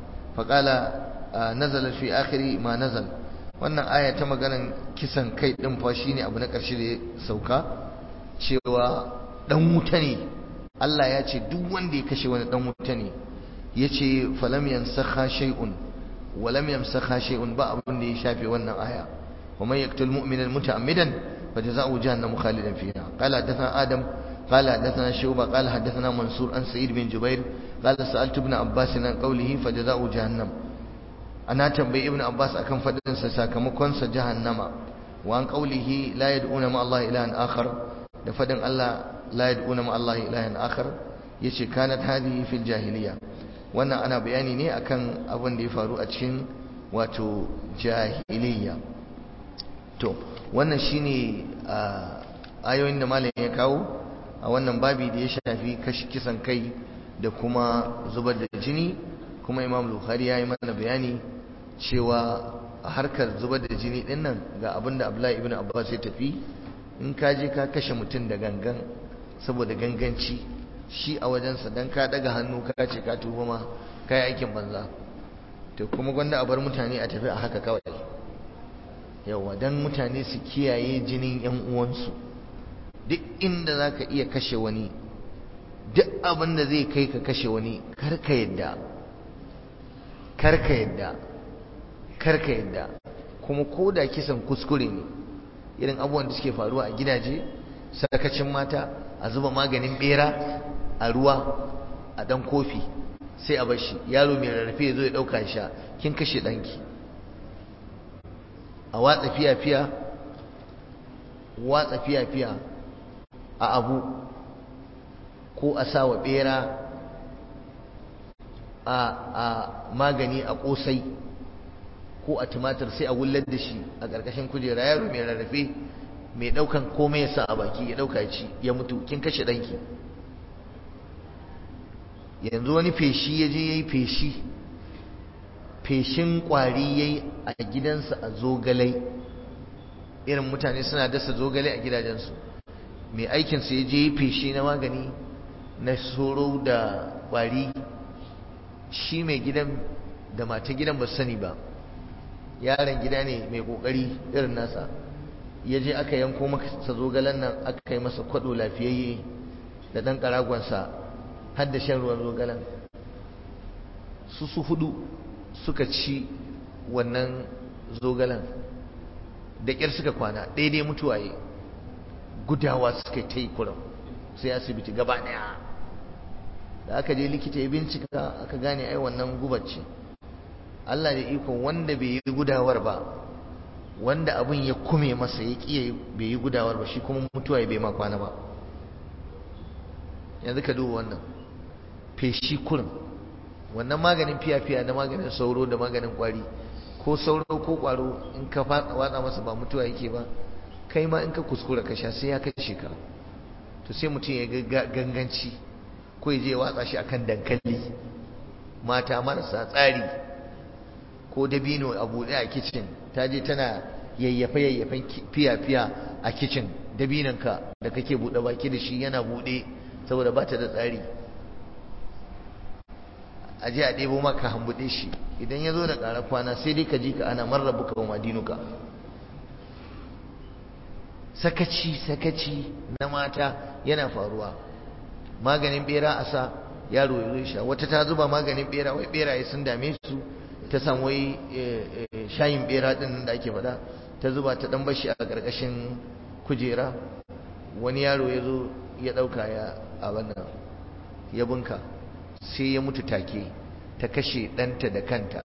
faƙala nazala fi akhiri ma nazal wannan aya ta maganan kisan kai din fa shine abu na ƙarshe da ya sauka cewa dan wuta ne Allah ya ce duk wanda ya kashe wani dan wuta ne yace falam yansakha shay'un wa lam yamsakha shay'un ba abin da ya shafe wannan aya wa man yaqtul mu'mina muta'ammidan فجزاؤه جهنم خالدا فيها قال حدثنا آدم قال حدثنا شعبة قال حدثنا منصور عن سعيد بن جبير قال سألت ابن عباس عن قوله فجزاؤه جهنم أنا تنبي ابن عباس أكم فدن سساكمكن جهنم وعن قوله لا يدعون مع الله إلها آخر فدن الله لا يدعون مع الله إلها آخر yace kanat hadhihi fil jahiliya wannan ana bayani ne akan abin da ya faru a cikin wato jahiliya to wannan shine ayoyin da malam ya kawo a wannan babi da ya shafi kashi kisan kai da kuma zubar da jini kuma imam bukhari ya yi mana bayani cewa a harkar zubar da jini din nan ga abin da abdullahi ibn abbas ya tafi in ka je ka kashe mutum da gangan saboda ganganci shi a wajensa dan ka daga hannu ka ce ka tuba ma ka yi aikin banza to kuma gwanda a bar mutane a tafi a haka kawai yawa dan mutane su kiyaye jinin yan uwansu duk inda za ka iya kashe wani duk abin da zai kai ka kashe wani karka yadda karka yadda karka yadda kuma ko da kisan kuskure ne irin abubuwan da suke faruwa a gidaje sakacin mata a zuba maganin bera a ruwa a dan kofi sai a bashi yaro mai rarrafe ya zo ya ɗauka sha kin kashe ɗanki a watsa fiya-fiya watsa fiya-fiya a abu ko a sa wa bera a magani a kosai ko a tumatir sai a wullar da shi a ƙarƙashin kujera yaro mai rarrafe mai ɗaukan komai ya sa a baki ya ɗauka ci ya mutu kin kashe ɗanki yanzu wani feshi ya je ya yi feshi feshin ƙwari ya yi a gidansa a zogalai irin mutane suna dasa zogalai a gidajensu mai aikinsa ya je feshi na magani na soro da ƙwari shi mai gidan da mata gidan ba sani ba yaron gida ne mai ƙoƙari irin nasa ya je aka yanko masa zogalen nan aka yi masa kwaɗo lafiyayye da ɗan ƙaragonsa har da shan ruwan zogalen su su hudu suka ci wannan zogalen da ƙyar suka kwana daidai mutuwaye gudawa suka ta yi kuram sai asibiti gaba daya da aka je likita ya bincika aka gane ai wannan gubar ce Allah da iko wanda bai yi gudawar ba wanda abin ya kume masa ya kiyaye bai yi gudawar ba shi kuma mutuwa bai ma kwana ba yanzu ka duba wannan feshi kurin wannan maganin fiya-fiya da maganin sauro da maganin kwari ko sauro ko kwaro in ka watsa masa ba mutuwa yake ba kai ma in ka kuskura ka sha sai ya kashe ka to sai mutum ya ganganci ko ya je watsa shi akan dankali mata marasa tsari ko dabino a buɗe a kicin ta je tana yayyafe yayyafen fiya-fiya a kicin dabinanka da kake buɗe baki da shi yana buɗe saboda ba ta da tsari a je a ɗebo maka hambuɗe shi idan ya zo da ƙara kwana sai dai ka ji ka ana marrabuka wa madinuka sakaci sakaci na mata yana faruwa maganin bera a sa yaro ya zo sha wata ta zuba maganin bera wai beraye sun dame su ta samu wai shayin bera din da ake faɗa ta zuba ta dan bashi a ƙarƙashin kujera wani yaro ya zo ya ɗauka ya a wannan ya bunka sai ya mutu take ta kashe ɗanta da kanta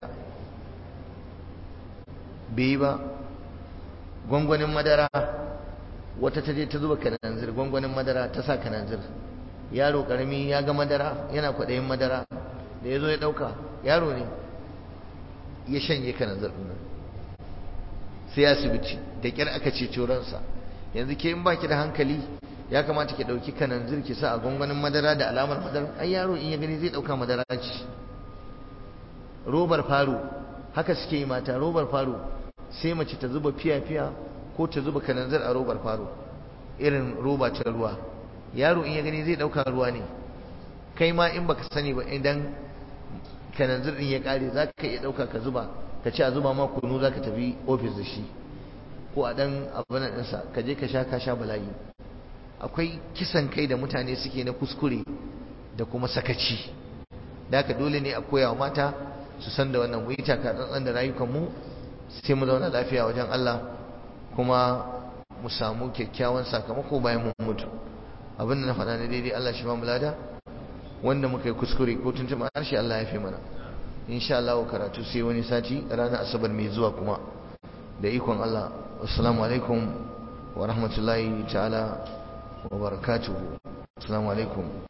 bai ba gwangwanin madara wata ta je ta zuba kananzir gwangwanin madara ta sa kananzir yaro karami ya ga madara yana kwaɗayin madara da ya zo ya ɗauka yaro ne ya shanye kananzir ɗin sai asibiti da ƙyar aka ce ransa yanzu ke in baki da hankali ya kamata ki ɗauki kananzir ki sa a gwangwanin madara da alamar madara ai yaro in ya gani zai ɗauka madara ce robar faro haka suke yi mata robar faro sai mace ta zuba fiya-fiya ko ta zuba kananzir a robar faro irin roba ta ruwa yaro in ya gani zai dauka ruwa ne kai ma in baka sani ba idan kananzir din ya kare za ka iya dauka ka zuba ka ci a zuba ma kunu za ka tafi ofis da shi ko a dan abin ɗinsa ka je ka sha ka sha bala'i akwai kisan kai da mutane suke na kuskure da kuma sakaci da haka dole ne a koya wa mata su san da wannan mu yi taka tsantsan da rayukanmu sai mu zauna lafiya wajen Allah kuma mu samu kyakkyawan sakamako bayan mun mutu abin da na faɗa na daidai Allah shi ba mu lada wanda muka yi kuskure ko tuntuma harshe Allah ya fi mana insha Allah karatu sai wani sati ranar asabar mai zuwa kuma da ikon Allah assalamu alaikum wa rahmatullahi ta'ala wa barakatuhu assalamu alaikum